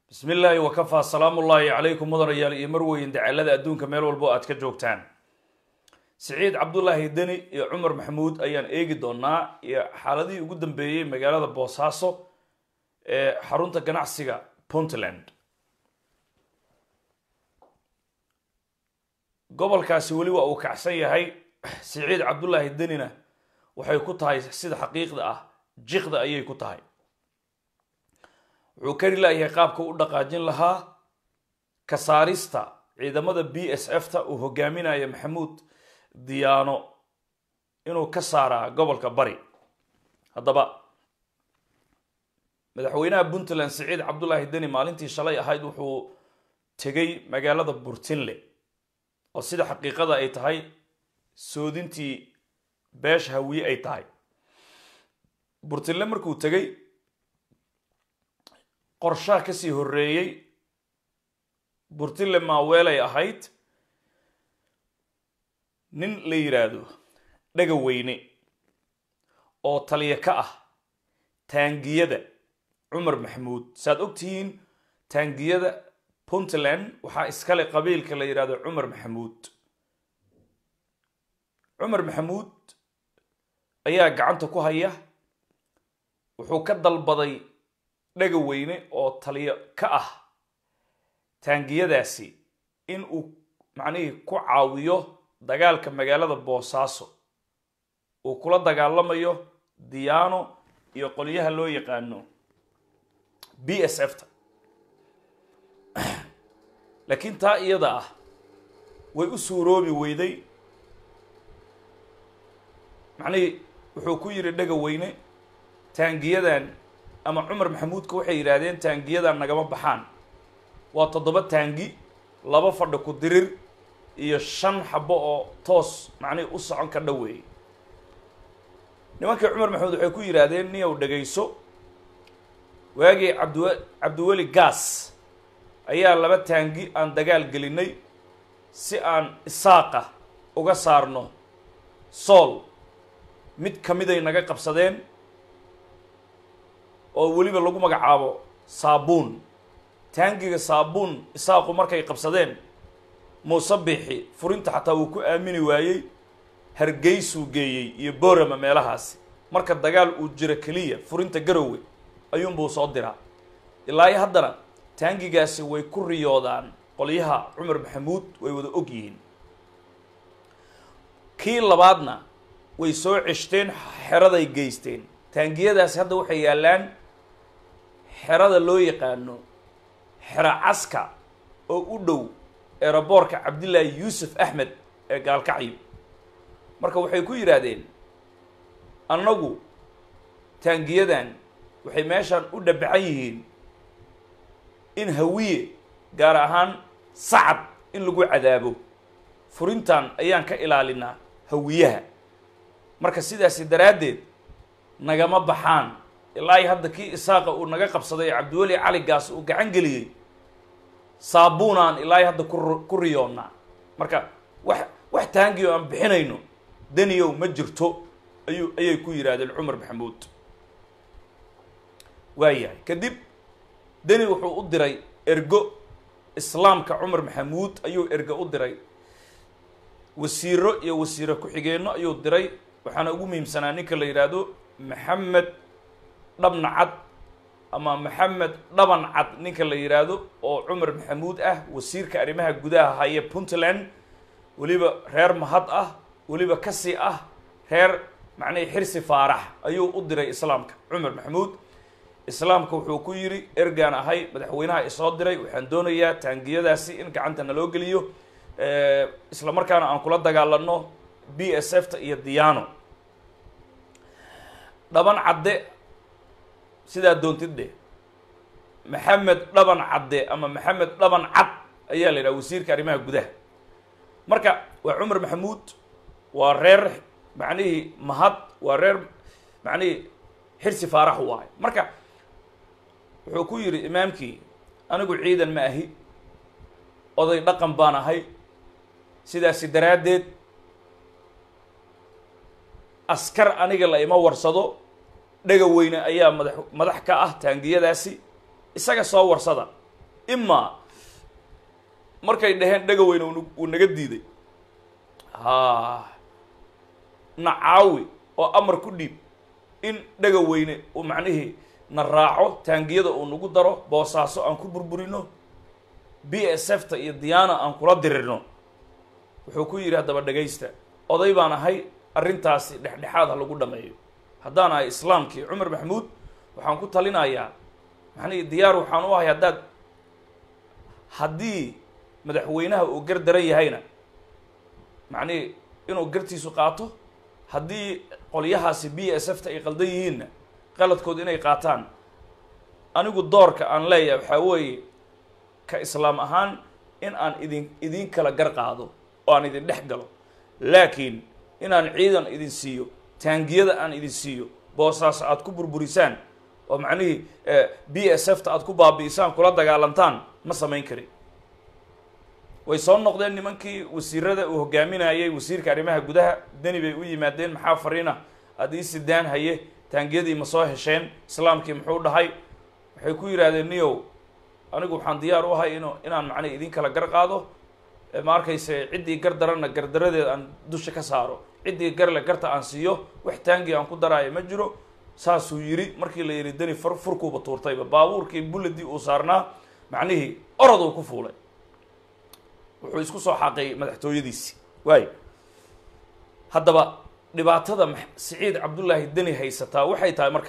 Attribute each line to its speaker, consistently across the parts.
Speaker 1: bismi illaahi wakafaa salaamu ullaahi calaykum mudanayaal iyo marweyn dacalada adduunka meel walbo aad ka joogtaan siciid cabdulaahi deni iyo cumar maxamuud ayaan eegi doonaa iyo xaaladihii ugu dambeeyey magaalada boosaaso ee xarunta ganacsiga puntland gobolkaasi weli waa uu kacsan yahay siciid cabdulaahi denina waxay ku tahay sida xaqiiqda ah jiqda ayay ku tahay wuxuu kari laayahay qaabka u dhaqaajin lahaa ka saarista ciidamada b s f ta uu hogaaminaya maxamuud diyaano inuu ka saaraa gobolka bari haddaba madaxweynaha puntland siciid cabdulaahi deni maalintii shalay ahayd wuxuu tegay magaalada burtinle oo sida xaqiiqada ay tahay soodintii beesha hawiye ay tahay burtinle markuu tegay qorshaha kasii horreeyey burtinle maaweelay ahayd nin la yidhaahdo dhaga weyne oo taliya ka ah taangiyada cumar maxamuud saaad og tihiin taangiyada puntland waxaa iskale qabiilka la yidhahdo cumar maxamuud cumar maxamuud ayaa gacanta ku haya wuxuu ka dalbaday dhaga weyne oo taliyo ka ah taangiyadaasi in uu macnihii ku caawiyo dagaalka magaalada boosaaso uu kula dagaalamayo diyaano iyo qolyaha loo yaqaano b s f ta laakiin taa iyada ah way u suuroobi weyday macnihii wuxuu ku yidhi dhaga weyne taangiyadan ama cumar maxamuudka waxay yidhaahdeen taangiyadan nagama baxaan waa toddoba taangi laba fadhi ku dirir iyo shan xabo oo toos macnihi u socon ka dhoweeyey nimankii cumar maxamuud waxay ku yidhaahdeen niyow dhegayso waagii cabdiw cabdiweli gaas ayaa laba taangi aan dagaal gelinay si aan isaaqa uga saarno sool mid ka miday naga qabsadeen oo weliba lagu magacaabo saabuun taangiga saabuun isaaqu markay qabsadeen muuse biixi furinta xataa wuu ku aamini waayey hargeysuu geeyey iyo boorama meelahaasi marka dagaal uu jiro keliya furinta garowe ayuunbuu soo diraa ilaa iyo haddana taangigaasi way ku riyoodaan qolyaha cumar maxamuud way wada og yihiin kii labaadna way soo ceshteen xeraday geysteen taangiyadaasi hadda waxay yaallaan xerada loo yaqaano xero caska oo u dhow eeraboorka cabdillaahi yuusuf axmed ee gaalkacyo marka waxay ku yidhaahdeen annagu taangiyadan waxay meeshaan u dhabacan yihiin in hawiye gaar ahaan sacad in lagu cadaabo furintan ayaan ka ilaalinaa hawiyaha marka sidaasi daraaddeed nagama baxaan ilaa i hadda kii isaaqa uu naga qabsaday cabdiweli cali gaas uu gacan geliyey saabuunaan ilaa i hadda ku ku riyoonnaa marka wax wax taangiyo aan bixinayno deniyow ma jirto ayuu ayay ku yidhaahdeen cumar maxamuud waayahay kadib deni wuxuu u diray ergo islaamka cumar maxamuud ayuu ergo u diray wasiiro iyo wasiiro ku-xigeenno ayuu diray waxaana ugu muhiimsanaa ninka la yidhaahdo maxamed dhabna cad ama maxamed dhaban cad ninka la yidhaahdo oo cumar maxamuud ah wasiirka arrimaha gudaha haya puntland weliba reer mahad ah weliba kasi ah reer macnihii xirsi faarax ayuu u diray islaamka cumar maxamuud islaamka wuxuu ku yidhi ergaan ahay madaxweynaha isoo diray waxaan doonayaa taangiyadaasi in gacanta naloo geliyo isla markaana aan kula dagaalano b s f ta iyo diyaano dhaban cadde sidaa doontid dheh maxamed dhaban cadde ama maxamed dhaban cad ayaa la yidhaha wasiirka arrimaha gudaha marka waa cumar maxamuud waa reer macnihii mahad waa reer macnihii xirsi faarax waayo marka wuxuu ku yidhi imaamkii anigu ciidan ma ahi oday dhaqan baan ahay sidaasi daraaddeed askar aniga la ima warsado dhaga weyne ayaa madax madax ka ah taangiyadaasi isaga soo warsada imaa markay dhaheen dhegaweyne uu naga diiday ha nacaawi oo amar ku dhiib in dhegaweyne uu macnihii na raaco taangiyada uu nagu daro boosaaso aan ku burburino b s f ta iyo diyaana aan kula dirirno wuxuu ku yidhi haddaba dhegaysta oday baan ahay arrintaasi dhexdhexaad ha lagu dhameeyo haddaan ahay islaamkii cumar maxamuud waxaan ku talinayaa macnihii diyaar waxaan u ahay haddaad haddii madaxweynaha uu gar daran yahayna macnihii inuu gartiisu qaato haddii qolyahaasi b s f ta ay qaldan yihiinna qaladkood inay qaataan anigu doorka aan leeyahay waxaa weeye ka islaam ahaan in aan idin idin kala gar qaado oo aan idin dhex galo laakiin inaan ciidan idin siiyo taangiyada aan idin siiyo boosaas aad ku burburisaan oo macnihii b s f ta aad ku baabi'isaan kula dagaalantaan ma samayn karin way soo noqdeen nimankii wasiirada uu hogaaminayay wasiirka arrimaha gudaha deni bay u yimaadeen maxaa fariina aad ii sidaan haye taangiyadii ma soo hesheen islaamkii muxuu dhahay waxay ku yidhaahdeen niyow anigu waxaan diyaar u ahay inu inaan macnii idin kala gar qaado ma arkayse ciddii gar daranna gardaradeed aan dusha ka saaro ciddii garle garta aan siiyo wax taangi aan ku daraayo ma jiro saasuu yidhi markii la yidhi deni fur furkuuba tuurtayba baabuurkii bulladii uu saarnaa macnihii orod uu ku fuulay wuxuu isku soo xaaqay madaxtooyadiisi waayo haddaba dhibaatada siciid cabdullaahi deni haysataa waxay tahay marka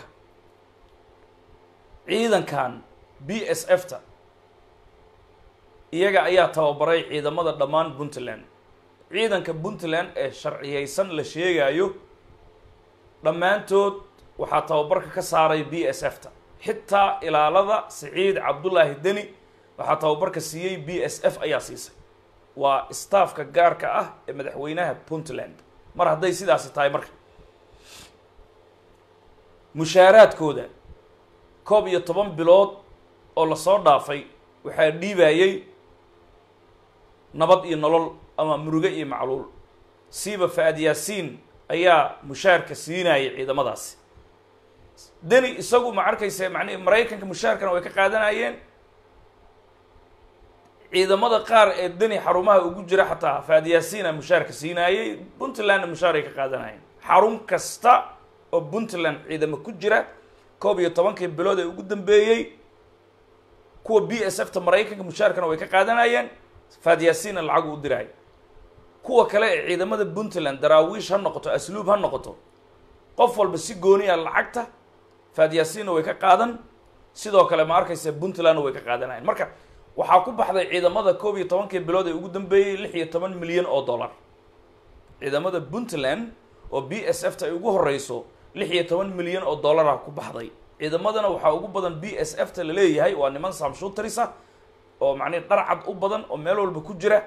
Speaker 1: ciidankan b s f ta iyaga ayaa tababaray ciidamada dhammaan puntland ciidanka puntland ee sharciyeysan la sheegayo dhammaantood waxaa tababarka ka saaray b s f ta xitaa ilaalada siciid cabdullaahi deni waxaa tababarka siiyey b s f ayaa siisay waa staafka gaarka ah ee madaxweynaha puntland mar hadday sidaasi tahay marka mushaaraadkooda koob iyo toban bilood oo lasoo dhaafay waxaa dhiibayey nabad iyo nolol ama muruge iyo macluul siiba fa-ad yaasiin ayaa mushaarka siinayay ciidamadaasi deni isagu ma arkayse macnihi maraykanka mushaarkana way ka qaadanayeen ciidamada qaar ee deni xarumaha ugu jira xataa fa-ad yaasiina mushaarka siinaayey puntlandna mushaar ay ka qaadanayeen xarun kasta oo puntland ciidamo ku jira koob iyo tobankii bilood ee ugu dambeeyey kuwa b s f ta maraykanka mushaarkana way ka qaadanayeen faadyaasiinna lacagu u diraayo kuwa kale ee ciidamada puntland daraawiish ha noqoto asluub ha noqoto qof walba si gooniya lacagta faadyaasiinna way ka qaadan sidoo kale ma arkaysa puntlandna way ka qaadanayen marka waxaa ku baxday ciidamada koob iyo tobankii bilood ee ugu dambeeyey lix iyo toban milyan oo dollar ciidamada puntland oo b s f ta ay ugu horeyso lix iyo toban milyan oo dollara ku baxday ciidamadana waxaa ugu badan b s f ta laleeyahay waa niman samshutarisa oo macnihi dharcad u badan oo meel walba ku jira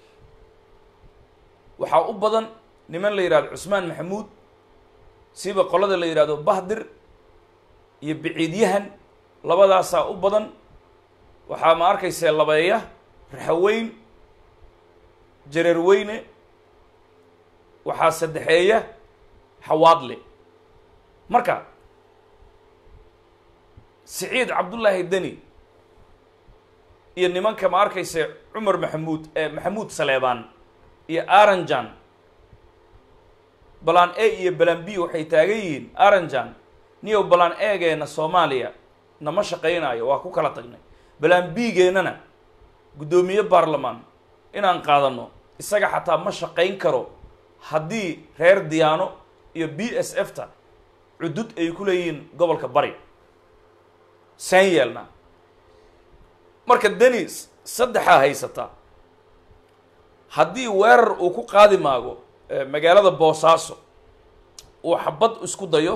Speaker 1: waxaa u badan niman la yidhahdo cusmaan maxamuud siba qolada la yidhahdo bahdir iyo biciidyahan labadaasaa u badan waxaa ma arkayse labeeya raxaweyn jareerweyne waxaa saddexeeya xawaadle marka siciid cabdullaahi deni iyo nimanka ma arkayse cumar maxamuud ee maxamuud saleebaan iyo aranjan balaan a iyo balaan b waxay taagan yihiin aranjan niyow balaan eegeena soomaaliya nama shaqaynayo waa ku kala tagnay balaan b-geenana guddoomiye baarlamaan inaan qaadano isaga xataa ma shaqayn karo haddii reer diyaano iyo b s f ta cudud ay ku leeyihiin gobolka bari saan yeelna marka denis saddexaa haysata haddii weerar uu ku qaadi maago magaalada boosaaso uu xabad isku dayo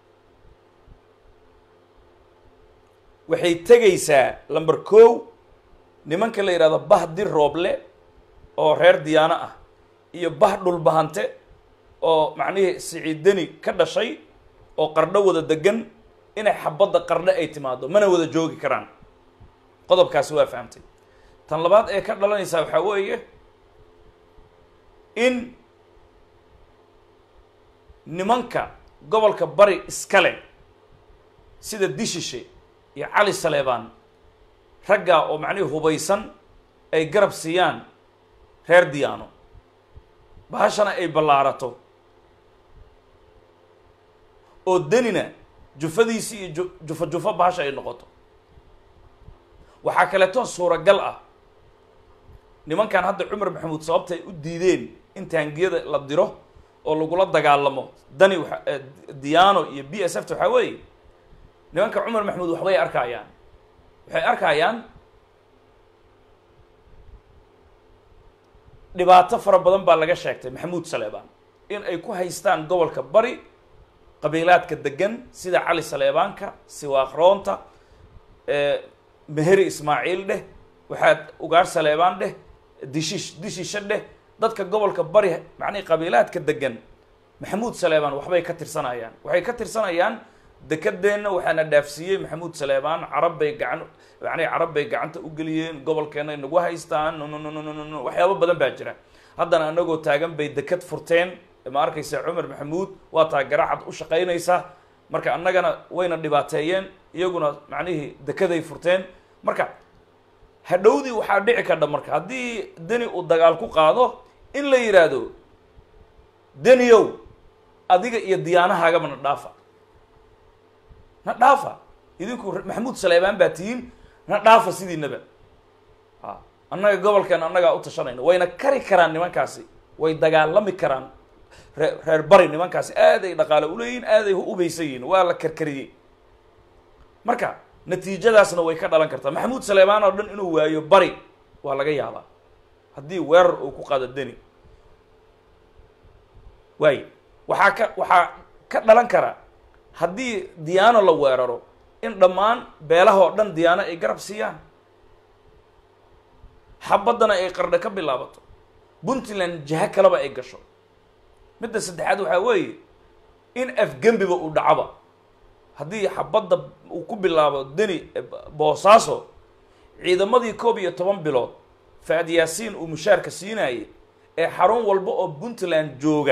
Speaker 1: waxay tegaysaa lamber kow nimanka la yidhahdo bah dir rooble oo reer diyaano ah iyo bah dhulbahante oo macnihii siciid deni ka dhashay oo qardho wada degan inay xabadda qardho ay timaado mana wada joogi karaan qodobkaasi waa fahamtay tan labaad ee ka dhalanaysaa waxaa weeye in nimanka gobolka bari iskale sida dishishe iyo cali saleebaan raggaa oo macnihii hubaysan ay garab siiyaan reer diyaano bahashana ay ballaarato oo denina jufadiisi iyo ju jufo jufo bahasha ay noqoto waxaa kaleeto suuragal ah nimankan hadda cumar maxamuud sababta ay u diideen in taangiyada la diro oo lagula dagaalamo dani waa diano iyo b s f ta waxaa weeye nimanka cumar maxamuud waxbay arkayaan waxay arkayaan dhibaato fara badan baa laga sheegtay maxamuud saleebaan in ay ku haystaan gobolka bari qabiilaadka degan sida cali saleebaanka siwaaqroonta meheri ismaaciil dheh waxaad ugaar saleebaan dheh dishish dishisha dheh dadka gobolka bari macnihi qabiilaadka degan maxamuud saleebaan waxbay ka tirsanayaan waxay ka tirsanayaan dekadeenna waxaana dhaafsiiyey maxamuud saleebaan carab bay gacan macnihi carab bay gacanta u geliyeen gobolkeena ay nagu haystaan nnnnn waxyaabo badan baa jira haddana anagoo taagan bay dekad furteen ma arkaysa cumar maxamuud waa taa garacad u shaqaynaysa marka annagana wayna dhibaateeyeen iyaguna macnihii dekeday furteen marka hadhowdii waxaa dhici kardha marka haddii deni uu dagaal ku qaado in la yidhaahdo deniyow adiga iyo diyaanahaagaba na dhaafa na dhaafa idinku maxamuud saleebaan baa tihiin na dhaafa sidiinaba a annaga gobolkeena annagaa u tashanayna wayna kari karaan nimankaasi way dagaalami karaan ree reer bari nimankaasi aad ay dhaqaale uleeyihin aad ay ubaysan yihiin waa la karkariyey marka natiijadaasna way ka dhalan kartaa maxamuud saleebaan oo dhan inuu waayo bari waa laga yaabaa haddii weerar uu ku qaado deni waay waxaa ka waxaa ka dhalan kara haddii diyaano la weeraro in dhammaan beelaha oo dhan diyaano ay garab siiyaan xabaddana ay qardho ka bilaabato puntland jaha kaleba ay gasho midda saddexaad waxaa weeye in afgembiba uu dhacaba haddii xabadda uu ku bilaabo deni boosaaso ciidamadii koob iyo toban bilood faad yaasiin uu mushaarka siinayay ee xarun walba oo puntland jooga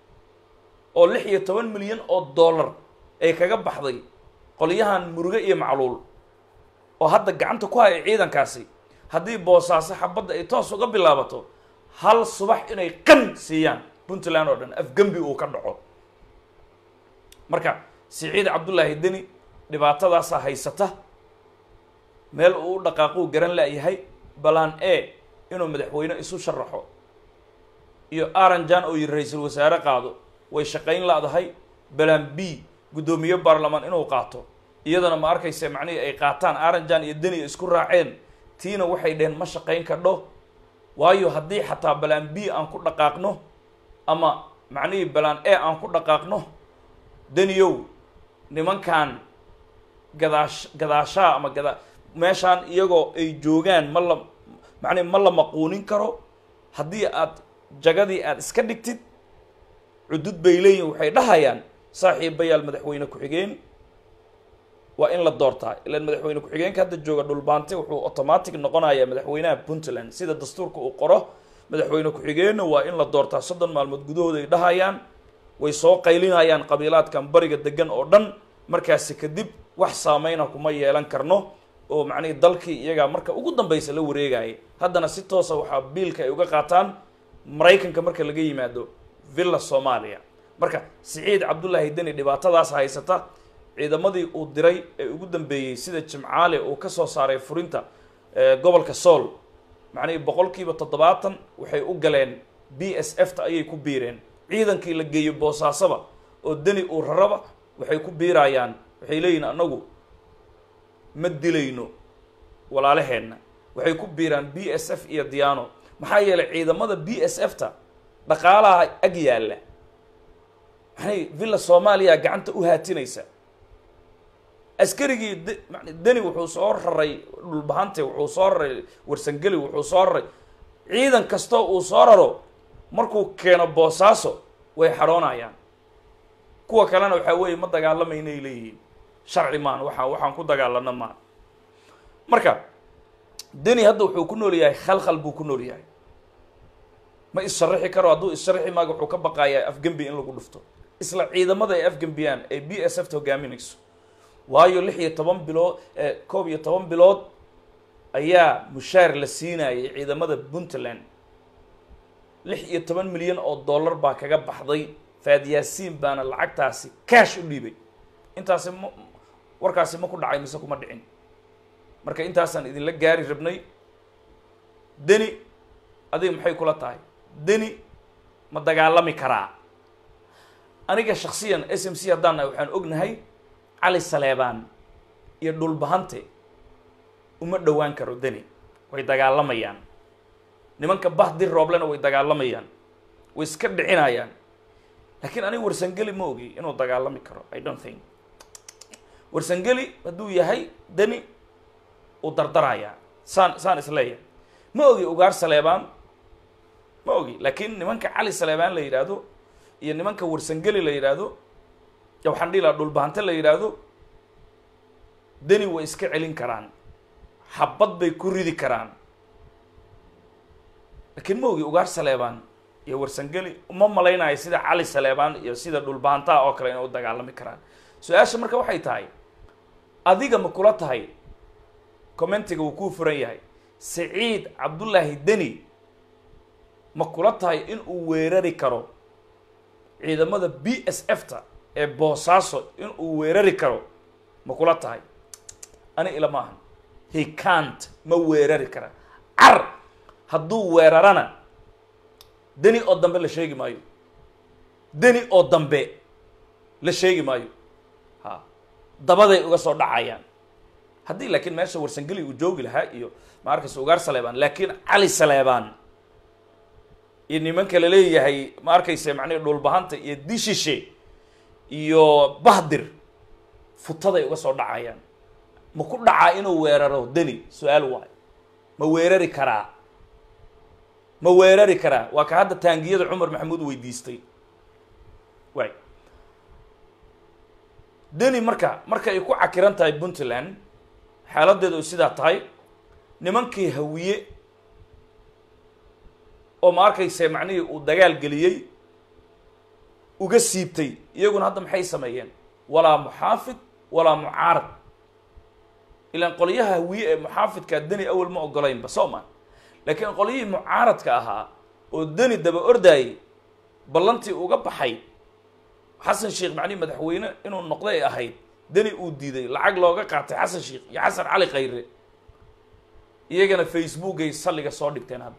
Speaker 1: oo lix iyo toban milyan oo dollar ay kaga baxday qolyahan muruge iyo macluul oo hadda gacanta ku haya ciidankaasi haddii boosaaso xabadda ay toos uga bilaabato hal subax inay qan siiyaan puntland oo dhan afgembi uu ka dhaco marka siciid cabdullaahi deni dhibaatadaasaa haysata meel uu u dhaqaaquu garan la'yahay balan a inuu madaxweyne isu sharaxo iyo aranjan oo yiri ra-iisul wasaare qaado way shaqayn la'dahay balan b guddoomiye baarlamaan inuu qaato iyadana ma arkaysa macnihii ay qaataan aranjan iyo deni isku raaceen tiina waxay dheheen ma shaqayn kadho waayo haddii xataa balan b aan ku dhaqaaqno ama macnihii balan a aan ku dhaqaaqno deniyow nimankan gadaash gadaashaa ama gada meeshaan iyagoo ay joogaan ma la macnihi ma la maquunin karo haddii aad jagadii aada iska dhigtid cudud bay leeyihin waxay dhahayaan saaxiibayaal madaxweyne ku-xigeen waa in la doortaa ilaan madaxweyne ku-xigeenka hadda jooga dhulbaante wuxuu automatic noqonayaa madaxweynaha puntland sida dastuurka uu qoro madaxweyne ku-xigeenna waa in la doortaa soddon maalmood gudahooda ay dhahayaan way soo qaylinayaan qabiilaadkan bariga degan oo dhan markaasi kadib wax saameyna kuma yeelan karno oo macnihii dalkii iyagaa marka ugu dambaysa la wareegayay haddana si toosa waxaa biilka ay uga qaataan maraykanka marka laga yimaado villa soomaaliya marka siciid cabdullaahi deni dhibaatadaas haysata ciidamadii uu diray ee ugu dambeeyey sida jimcaale uu ka soo saaray furinta gobolka sool macnihii boqolkiiba toddobaatan waxay u galeen b s f ta ayay ku biireen ciidankii la geeyo boosaasaba oo deni uu raraba waxay ku biirayaan waxay leeyihin annagu ma dilayno walaalaheenna waxay ku biiraan b s f iyo diano maxaa yeelay ciidamada b s f ta dhaqaalaha ag yaalla maxay villa soomaaliya gacanta u haatinaysa askarigii d deni wuxuu soo raray dhulbahante wuxuu soo raray warsangeli wuxuu soo raray ciidan kastoo uu soo raro markuu keeno boosaaso way xadhoonayaan kuwa kalena waxaa weeye ma dagaalamaynaay leeyihiin sharci maan waxaa waxaan ku dagaalana maan marka deni hadda wuxuu ku nool yahay khalkhal buu ku nool yahay ma is-sharaxi karo hadduu is-sharaxi maaga wuxuu ka baqayaa afgembi in lagu dhufto isla ciidamada ay afgembiyaan ee b s f ta hogaaminayso waayo lix iyo toban bilood koob iyo toban bilood ayaa mushaar la siinayay ciidamada puntland lix iyo toban milyan oo dollar baa kaga baxday faadyaasiin baana lacagtaasi cash u dhiibay intaasi ma warkaasi ma ku dhacay mise kuma dhicin marka intaasaan idinla gaari rabnay deni adiga maxay kula tahay deni ma dagaalami karaa aniga shaksiyan s m c haddaan nahay waxaan ognahay cali saleebaan iyo dhulbahante uma dhowaan karo deni way dagaalamayaan nimanka bahdir rooblena way dagaalamayaan way iska dhicinayaan laakiin aniga warsangeli ma ogi inuu dagaalami karo i don't think warsangeli hadduu yahay deni uu dardarayaa saan saan isleeyahay ma ogi ugaar saleebaan ma ogi laakiin nimanka cali saleebaan la yidhaahdo iyo nimanka warsangeli la yidhaahdo ya waxaan dhihi lahaa dhulbahante la yidhaahdo deni way iska celin karaan xabad bay ku ridi karaan laakiin ma ogi ugaar saleebaan iyo warsangeli uma malaynayo sida cali saleebaan iyo sida dhulbahantaha oo kale inay u dagaalami karaan su-aasha marka waxay tahay adiga ma kula tahay commentiga wuu kuu furan yahay saciid cabdullaahi deni ma kula tahay in uu weerari karo ciidamada b s f ta ee boosaaso in uu weerari karo ma kula tahay ani ila ma ahan he cant ma weerari kara car hadduu weerarana deni oo dambe la sheegi maayo deni oo dambe la sheegi maayo ha dabaday uga soo dhacayaan haddii laakiin meesha warsangeli uu joogi lahaa iyo ma arkaysa ugaar saleebaan laakiin cali saleebaan iyo nimanka la leeyahay ma arkaysa macnihi dhulbahanta iyo dishishe iyo bahdir futaday uga soo dhacayaan ma ku dhacaa inuu weeraro deni su-aal waay ma weerari karaa ma weerari karaa waa ka hadda taangiyada cumar maxamuud weydiistay waay deni marka marka ay ku cakiran tahay puntland xaaladeedu ay sidaa tahay nimankii hawiye oo ma arkayse macnihii uu dagaal geliyey uga siibtay iyaguna hadda maxay sameeyeen walaa muxaafid walaa mucaarad ilaan qolyaha hawiye ee muxaafidkaa deni awal ma ogolaynba soo ma laakiin qolyihii mucaaradka ahaa oo deni daba ordaayey ballantii uga baxay xasan sheekh macnihi madaxweyne inuu noqday ay ahayd deni uu diiday lacag looga qaatay xasan sheekh iyo xasan cali khayre iyagana facebookay salliga soo dhigteen hadda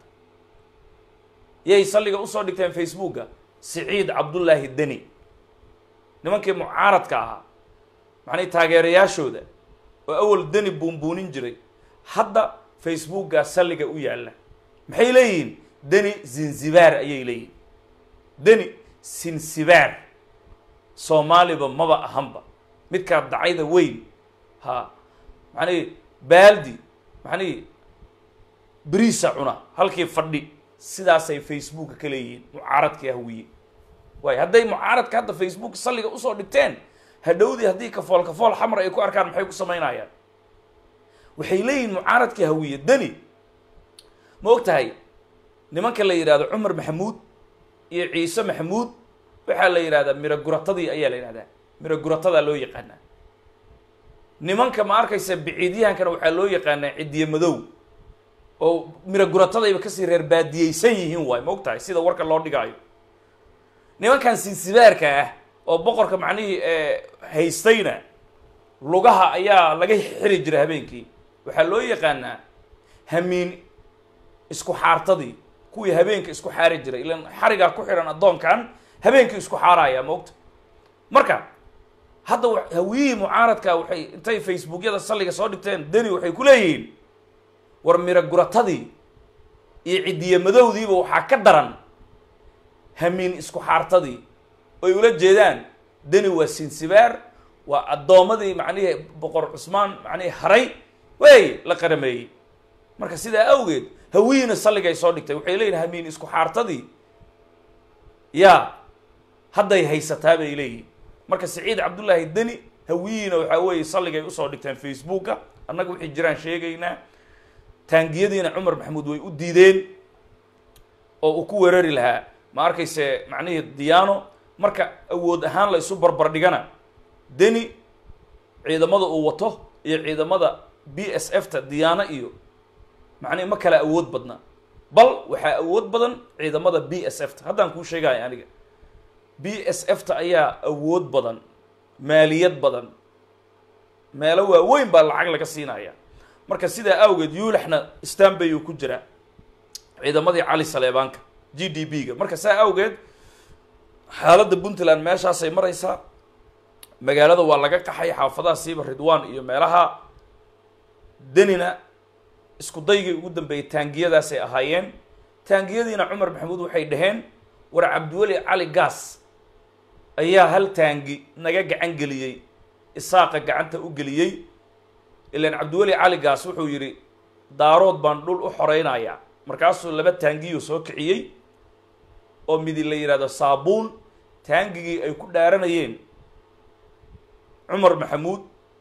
Speaker 1: yay salliga usoo dhigteen facebooka siciid cabdullaahi deni nimankii mucaaradka ahaa macnihi taageerayaashooda oo awal deni buunbuunin jiray hadda facebooka salliga u yaalla maxay leeyihiin deni zinzibaar ayay leeyihin deni sinsibaar soomaaliba maba ahanba midkaa dacayda weyn ha macnihi baaldi macnihi beriisa cuna halkii fadhi sidaasay facebooka ka leeyihiin mucaaradkii hawiye waayo hadday mucaaradka hadda facebook salliga usoo dhigteen hadhowdii haddii kafool kafool xamar ay ku arkaan maxay ku samaynayaan waxay leeyihiin mucaaradkii hawiye deni ma og tahay nimanka la yidhahdo cumar maxamuud iyo ciise maxamuud waxaa la yidhahdaa miro guratadii ayaa la yidhahdaa miro guratadaa loo yaqaanaa nimanka ma arkaysa biciidyahankana waxaa loo yaqaanaa cidiye madow oo miro guratadayba kasii reer baadiyeysan yihiin waay ma og tahay sida warka loo dhigaayo nimankan sinsibaarka ah oo boqorka macnihii haystayna lugaha ayaa laga xiri jiray habeenkii waxaa loo yaqaanaa hamiin isku xaartadii kuwii habeenka isku xaari jiray ilan xarigaa ku xihan addoonkan habeenkii isku xaaraya maogta marka hadda hawiyihii mucaaradka waxay intay facebookyada salliga soo dhigteen deni waxay ku leeyihiin war miro guratadii iyo cidiye madowdiiba waxaa ka daran hamiin isku xaartadii oy ula jeedaan deni waa sinsibaar waa addoommadii macnihii boqor cusmaan macnihii haray wey la qarameeyey marka sidaa awgeed hawiyiina salligay soo dhigtay waxay leeyihin hamiin isku xaartadii yaa hadday haysataa bay leeyihin marka saciid cabdullaahi deni hawiyiina waxaa weeye salligay usoo dhigteen facebooka annaga wixii jiraan sheegaynaa taangiyadiina cumar maxamuud way u diideen oo uu ku weerari lahaa ma arkayse macnihii diyaano marka awood ahaan la isu barbar dhigana deni ciidamada uu wato iyo ciidamada b s f ta diyaano iyo macnihi ma kala awood badna bal waxaa awood badan ciidamada b s f ta haddaan kuu sheegaya aniga b s f ta ayaa awood badan maaliyad badan meelo waaweyn baa lacag laga siinaya marka sidaa awgeed yuulaxna stanbay uu ku jiraa ciidamadii cali saleebaanka g d b ga marka saa awgeed xaaladda puntland meeshaasay maraysaa magaalada waa laga qaxay xaafadaha siiba ridwan iyo meelaha denina isku daygii ugu dambeeyey taangiyadaasay ahaayeen taangiyadiina cumar maxamuud waxay dhaheen war cabdiweli cali gaas ayaa hal taangi naga gacan geliyey isaaqa gacanta u geliyey ilaan cabdiweli cali gaas wuxuu yidhi daarood baan dhul u xoreynayaa markaasuu laba taangiyuu soo kiciyey oo midi la yidhahdo saabuun taangigii ay ku dhaaranayeen cumar maxamuud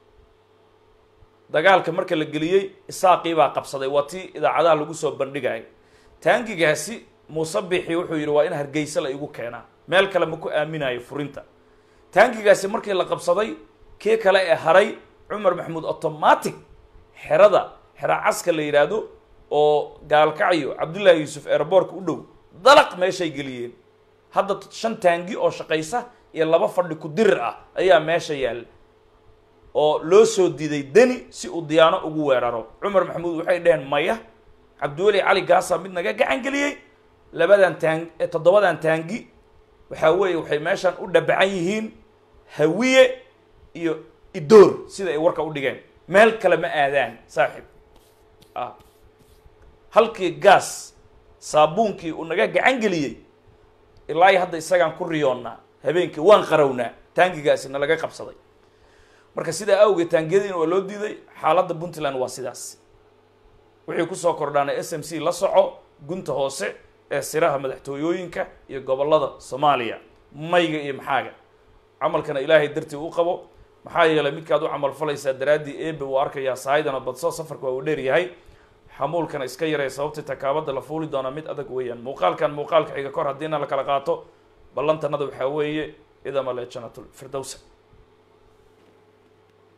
Speaker 1: dagaalka marka la geliyey isaaqii baa qabsaday waa tii idaacadaha lagu soo bandhigaya taangigaasi muuse bixi wuxuu yidhi waa in hargeysa la igu keenaa meel kale ma ku aaminayo furinta taangigaasi markii la qabsaday kii kale ee haray cumar maxamuud automatic xerada xera caska la yidhaahdo oo gaalkacyo cabdullaahi yuusuf airboortka u dhow dalaq meeshay geliyeen hadda shan taangi oo shaqaysa iyo laba fadhi ku dirir ah ayaa meesha yaalla oo loo soo diiday deni si uu diyaano ugu weeraro cumar maxamuud waxay dhaheen maya cabdiweli cali gaasa mid naga gacan geliyey labadan taang toddobadan taangi waxaa weeye waxay meeshan u dhabacan yihiin hawiye iyo idoor sida ay warka u dhigeen meel kale ma aadaan saaxiib ah halkii gaas saabuunkii uu naga gacan geliyey ilaa iyo hadda isagaan ku riyoonnaa habeenkii waan qarownaa taangigaasi na laga qabsaday marka sidaa awgeed taangiyadiina waa loo diiday xaaladda puntland waa sidaas wixii kusoo kordhaanay s m c la soco gunta hoose ee siraha madaxtooyooyinka iyo gobollada soomaaliya mayga iyo maxaaga camalkana ilaahay dartii u qabo maxaa yeelay midkaad u camal falaysaa daraaddii eebe uu arkayaa sahaydana badso safarka waa uu dheer yahay xamuulkana iska yaree sababtii takaabada la fuuli doonaa mid adag weeyaan muuqaalkan muuqaalka xiga kor haddiina la kala qaato ballantanada waxaa weeye idama le janatul firdowsa